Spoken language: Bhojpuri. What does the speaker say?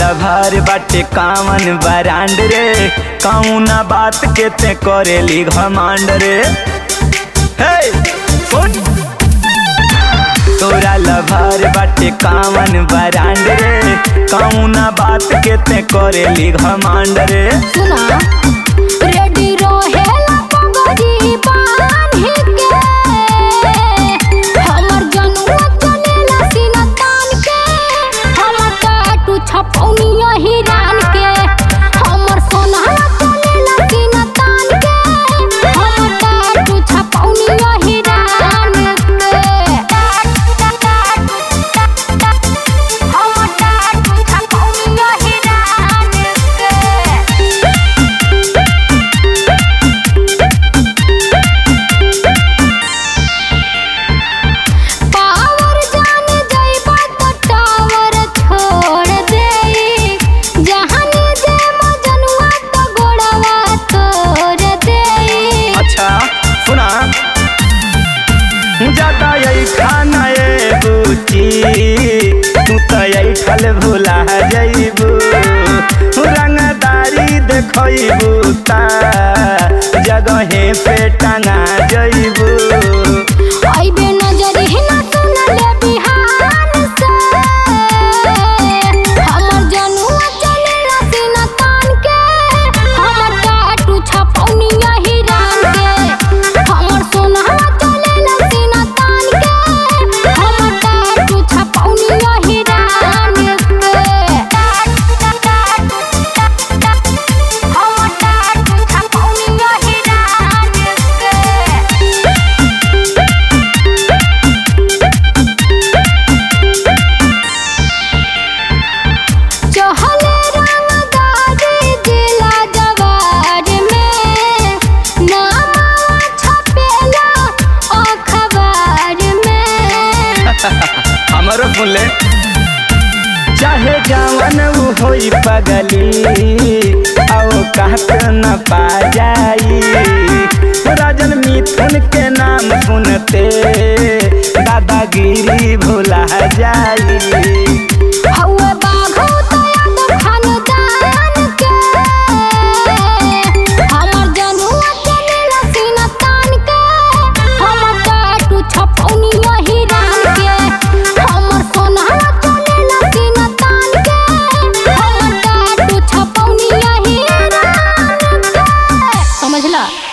लभार बाटे कामन बरांड रे कौना बात के ते करेली घमांड रे हे सुन तोरा लभार बाटे कामन बरांड रे कौना बात के ते करेली घमांड रे सुना रेडी रहेला पगड़ी बान्हि के हमर जनुआ चलेला सीना तान के हमर टाटू छपौनिया हिरान के हमर सोनहा चलेला सीना तान के हमर टाटू छपौनिया हिरान के हमर टाटू छपौनिया हिरान के पावर जान जइबा त टावर छोड़ देई जहानी जे मजनुआ त गोड़वा तोड़ देई अच्छा सुना ज्यादा यही खाना ये बुची तू तो यही फल भुला जइबू रंगदारी देखइबू ता जगहे पे टंगा जइबू आइबे नजर ही ना सुनले बिहान से हमर जनुआ चलेला सीना तान के हमर टाटू छपौनिया हिरान के हमर सोनहा चलेला सीना तान के हमर टाटू छपौनिया हिरान के हमर टाटू छपौनिया हिरान के चहले रंगदारी जिला जवार में नाम छपेला अखबार में हमरो फुले चाहे जवन उ होई पगली आओ कहत न पा जाई राजन मिथुन के नाम सुनते दादागिरी भुला जाई हौवे बाघो तयाद खानदान के हमर जनुआ चलेला सीना तान के हमर टाटू छपौनिया हिरान के हमर सोनहा चलेला सीना तान के हमर टाटू छपौनिया हिरान के समझला